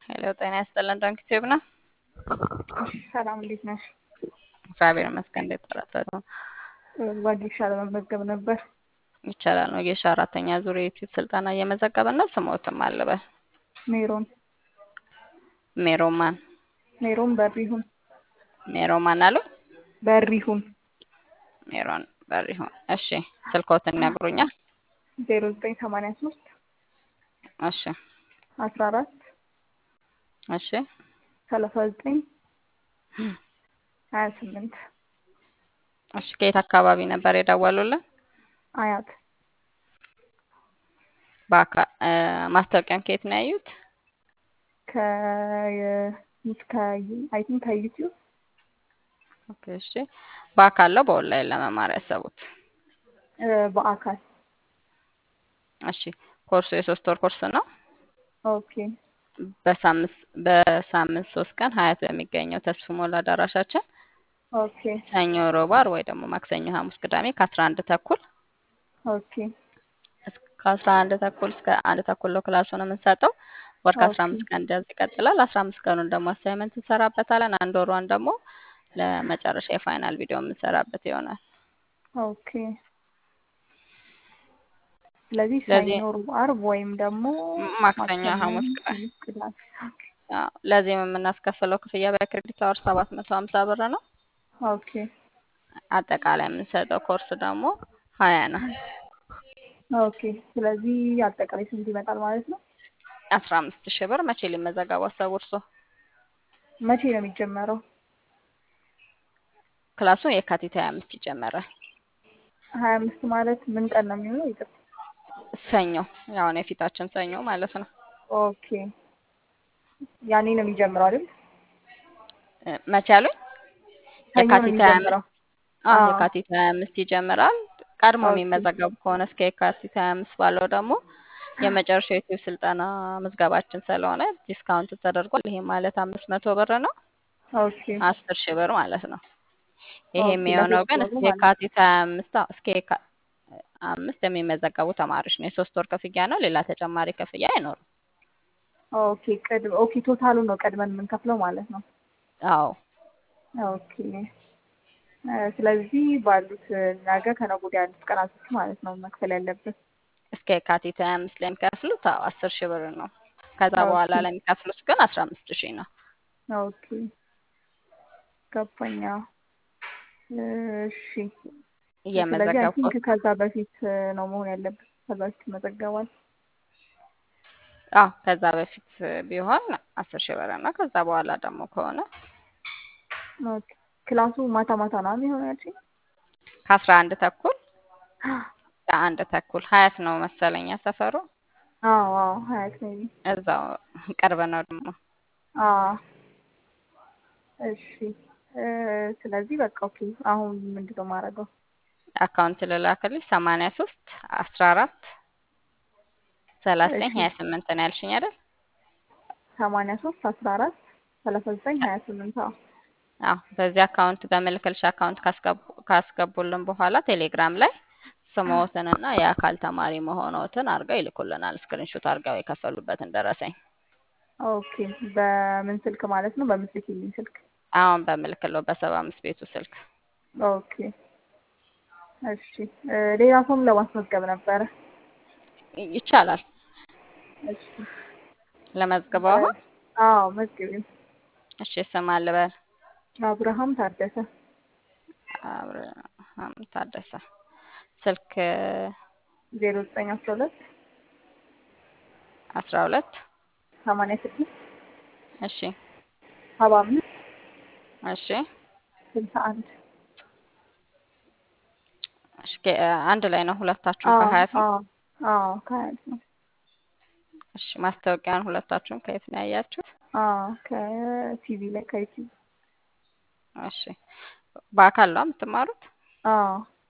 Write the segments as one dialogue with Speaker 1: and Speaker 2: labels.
Speaker 1: ሄሎ ጤና ይስጥልን ዶንኪ ቲዩብ ነው።
Speaker 2: ሰላም እንዴት ነሽ?
Speaker 1: እግዚአብሔር ይመስገን። እንዴት ጠራጠሩ?
Speaker 2: ወጌሻ ለመመዝገብ ነበር።
Speaker 1: ይቻላል ነው። የሺ አራተኛ ዙር የዩቲዩብ ስልጠና እየመዘገብን ነው። ስሞትም አልበል
Speaker 2: ሜሮን
Speaker 1: ሜሮማን
Speaker 2: ሜሮን በሪሁን
Speaker 1: ሜሮማን አሉ
Speaker 2: በሪሁን
Speaker 1: ሜሮን በሪሁን። እሺ ስልኮትን ይነግሩኛል?
Speaker 2: ዜሮ ዘጠኝ ሰማንያ ሶስት
Speaker 1: እሺ
Speaker 2: አስራ አራት
Speaker 1: እሺ
Speaker 2: ሰላሳ ዘጠኝ ሀያ ስምንት
Speaker 1: እሺ ከየት አካባቢ ነበር የደወሉልን?
Speaker 2: አያት
Speaker 1: በአካ- እ፣ ማስታወቂያን ከየት ነው ያዩት?
Speaker 2: አይ ቲንክ ከዩቲዩብ
Speaker 1: ኦኬ፣ እሺ በአካል ነው በኦንላይን ለመማር ያሰቡት?
Speaker 2: እ፣ በአካል
Speaker 1: እሺ ኮርሱ የሶስት ወር ኮርስ ነው።
Speaker 2: ኦኬ
Speaker 1: በሳምንት በሳምንት ሶስት ቀን ሀያት በሚገኘው ተስፉ ሞላ አዳራሻችን
Speaker 2: ኦኬ
Speaker 1: ሰኞ፣ ሮብ፣ ዓርብ ወይ ደግሞ ማክሰኞ፣ ሐሙስ፣ ቅዳሜ ከአስራ አንድ ተኩል
Speaker 2: ኦኬ
Speaker 1: ከአስራ አንድ ተኩል እስከ አንድ ተኩል ነው ክላሱን የምንሰጠው። ወር ከአስራ
Speaker 2: ኦኬ
Speaker 1: አምስት ቀን እንደዚህ ይቀጥላል። አስራ አምስት ቀኑን ደግሞ አሳይመንት እንሰራበታለን። አንድ ወሯን ደግሞ ለመጨረሻ የፋይናል ቪዲዮ የምንሰራበት ይሆናል።
Speaker 2: ኦኬ ስለዚህ
Speaker 1: ለዚህ
Speaker 2: ሰኞ፣ ሮብ፣ ዓርብ ወይም ደግሞ
Speaker 1: ማክሰኞ፣
Speaker 2: ማክሰኞ፣
Speaker 1: ሐሙስ፣ ቅዳሜ
Speaker 2: ሐሙስ፣ ቅዳሜ ኦኬ
Speaker 1: አዎ፣ ለዚህም የምናስከፍለው ክፍያ በክሬዲት አወር ሰባት መቶ ሀምሳ ብር ነው።
Speaker 2: ኦኬ
Speaker 1: አጠቃላይ የምንሰጠው ኮርስ ደግሞ ሀያ ነው።
Speaker 2: ኦኬ ስለዚህ አጠቃላይ ስንት ይመጣል ማለት ነው?
Speaker 1: አስራ አምስት ሺህ ብር መቼ ሊመዘገቡ አሰቡ እርስዎ?
Speaker 2: መቼ ነው የሚጀመረው?
Speaker 1: ክላሱ የካቲት ሀያ አምስት ይጀመራል።
Speaker 2: ሀያ አምስት ማለት ምን ቀን ነው የሚሆነው? ይቅርታ።
Speaker 1: ሰኞ ያሁን የፊታችን ሰኞ ማለት ነው።
Speaker 2: ኦኬ ያኔ ነው የሚጀምረው አይደል?
Speaker 1: እ፣ መቼ አሉኝ?
Speaker 2: ሰኞ ነው
Speaker 1: የካቲት ሀያ
Speaker 2: የሚጀምረው።
Speaker 1: አምስት አዎ
Speaker 2: አዎ
Speaker 1: የካቲት ሀያ አምስት ይጀምራል። ቀድሞ
Speaker 2: ኦኬ
Speaker 1: የሚመዘገቡ ከሆነ እስከ የካቲት ሀያ አምስት ባለው ደግሞ የመጨረሻው የዩቲዩብ ስልጠና ምዝገባችን ስለሆነ ዲስካውንት ተደርጓል። ይሄ ማለት አምስት መቶ ብር ነው፣
Speaker 2: ኦኬ
Speaker 1: አስር ሺህ ብር ማለት ነው። ይሄ
Speaker 2: ኦኬ
Speaker 1: የሚሆነው
Speaker 2: ለሶስት
Speaker 1: ግን
Speaker 2: ወሩ
Speaker 1: እስከ
Speaker 2: ማለት ነው።
Speaker 1: የካቲት ሀያ አምስት አዎ፣ እስከ የካ አምስት የሚመዘገቡ ተማሪዎች ነው። የሶስት ወር ክፍያ ነው። ሌላ ተጨማሪ ክፍያ አይኖርም።
Speaker 2: ኦኬ ቅድ ኦኬ ቶታሉ ነው ቀድመን የምንከፍለው ማለት ነው።
Speaker 1: አዎ
Speaker 2: ኦኬ እ፣ ስለዚህ ባሉት ነገ ከነገ ወዲያ ያሉት ቀናቶች ማለት ነው መክፈል ያለብን።
Speaker 1: እስከ የካቲት ሀያ አምስት ላይ የሚከፍሉት አዎ አስር ሺህ ብር ነው። ከዛ
Speaker 2: ኦኬ
Speaker 1: በኋላ ለሚከፍሉት ግን አስራ አምስት ሺህ ነው።
Speaker 2: ኦኬ ገባኝ። አዎ። እሺ ስለዚህ አይ
Speaker 1: እየመዘገብኩ
Speaker 2: ቲንክ ከዛ በፊት እ፣ ነው መሆን ያለብን። ከዛ በፊት ይመዘገባል።
Speaker 1: አዎ ከዛ በፊት ቢሆን አስር ሺህ ብር ነው። ከዛ በኋላ ደግሞ ከሆነ
Speaker 2: ኦኬ ክላሱ ማታ ማታ ነው የሚሆነው ያልሽኝ?
Speaker 1: ከአስራ አንድ ተኩል ከአንድ ተኩል ሀያት ነው መሰለኛ ሰፈሩ።
Speaker 2: አዎ አዎ ሀያት ሜቢ
Speaker 1: እዛው ቅርብ ነው ደግሞ።
Speaker 2: አዎ እሺ እ፣ ስለዚህ በቃ ኦኬ አሁን ምንድን ነው የማደርገው?
Speaker 1: አካውንት ልላክልሽ ሰማንያ ሶስት አስራ አራት ሰላሳ ዘጠኝ
Speaker 2: እሺ
Speaker 1: ሀያ ስምንት ነው ያልሽኝ አይደል?
Speaker 2: ሰማንያ ሶስት አስራ አራት ሰላሳ ዘጠኝ ሀያ ስምንት አዎ
Speaker 1: አዎ በዚህ አካውንት በምልክልሽ አካውንት ካስገቡ ካስገቡልን በኋላ ቴሌግራም ላይ ስምዎትንና የአካል ተማሪ መሆኖትን አድርገው ይልኩልናል። ስክሪንሾት አድርገው የከፈሉበትን ደረሰኝ።
Speaker 2: ኦኬ በምን ስልክ ማለት ነው? በምትልኪልኝ ስልክ?
Speaker 1: አሁን በምልክለው በሰባ አምስት ቤቱ ስልክ
Speaker 2: ኦኬ እሺ እ፣ ሌላ ሰውም ለማስመዝገብ ነበረ።
Speaker 1: ይ- ይቻላል።
Speaker 2: እሺ
Speaker 1: ለመዝግበው
Speaker 2: እ፣
Speaker 1: አሁን
Speaker 2: አዎ መዝግቢው።
Speaker 1: እሺ ስም አልበል
Speaker 2: አብርሃም ታደሰ
Speaker 1: አብርሃም ታደሰ ስልክ
Speaker 2: ዜሮ ዘጠኝ አስራ ሁለት
Speaker 1: አስራ ሁለት
Speaker 2: ሰማንያ ስድስት
Speaker 1: እሺ
Speaker 2: ሰባ አምስት
Speaker 1: እሺ
Speaker 2: ስልሳ አንድ
Speaker 1: እሺ ከ- አንድ ላይ ነው ሁለታችሁም
Speaker 2: አዎ
Speaker 1: ከሀያት ነው?
Speaker 2: አዎ አዎ ከሀያት ነው።
Speaker 1: እሺ ማስታወቂያን ሁለታችሁም ከየት ነው ያያችሁት?
Speaker 2: አዎ ከቲቪ ላይ ከዩቲዩብ
Speaker 1: እሺ በአካል ነው የምትማሩት?
Speaker 2: አዎ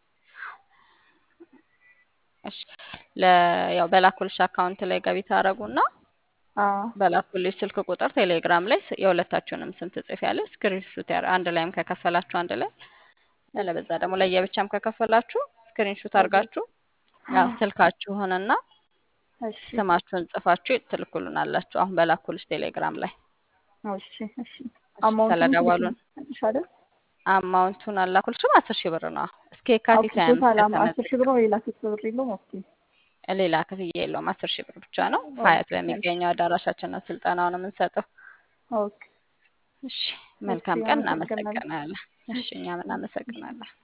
Speaker 1: እሺ ለ ያው በላኩልሽ አካውንት ላይ ገቢ ታደርጉና
Speaker 2: አዎ
Speaker 1: በላኩልሽ ስልክ ቁጥር ቴሌግራም ላይ ስ- የሁለታችሁንም ስም ትጽፊያለሽ። ስክሪንሹት ያር አንድ ላይም ከከፈላችሁ አንድ ላይ ያለበዛ ደግሞ ለየብቻም ከከፈላችሁ ስክሪንሹት
Speaker 2: ኦኬ
Speaker 1: አድርጋችሁ ያው ስልካችሁንና
Speaker 2: እሺ
Speaker 1: ስማችሁን ጽፋችሁ ትልኩልናላችሁ። አሁን በላኩልሽ ቴሌግራም ላይ
Speaker 2: እሺ እሺ
Speaker 1: እሺ።
Speaker 2: አማውንቱን
Speaker 1: ስለደወሉን
Speaker 2: ትልክልኛለሽ አይደል?
Speaker 1: አማውንቱን አላኩልሽም። አስር ሺህ ብር ነው እስከ የካቲት
Speaker 2: ኦኬ
Speaker 1: ሀያ አምስት
Speaker 2: ቶታል አም- አስር ሺህ ብር
Speaker 1: ከተመዘገበ
Speaker 2: ነው ሌላ ሶስት ብር የለውም። ኦኬ
Speaker 1: ሌላ ክፍያ የለውም። አስር ሺህ ብር ብቻ ነው። ሀያት
Speaker 2: ኦኬ እሺ
Speaker 1: በሚገኘው አዳራሻችን ነው ስልጠናውን የምንሰጠው።
Speaker 2: ኦኬ
Speaker 1: እሺ
Speaker 2: እሺ
Speaker 1: መልካም ቀን።
Speaker 2: አመሰግናለሁ።
Speaker 1: እናመሰግናለን። እሺ እኛም እናመሰግናለን።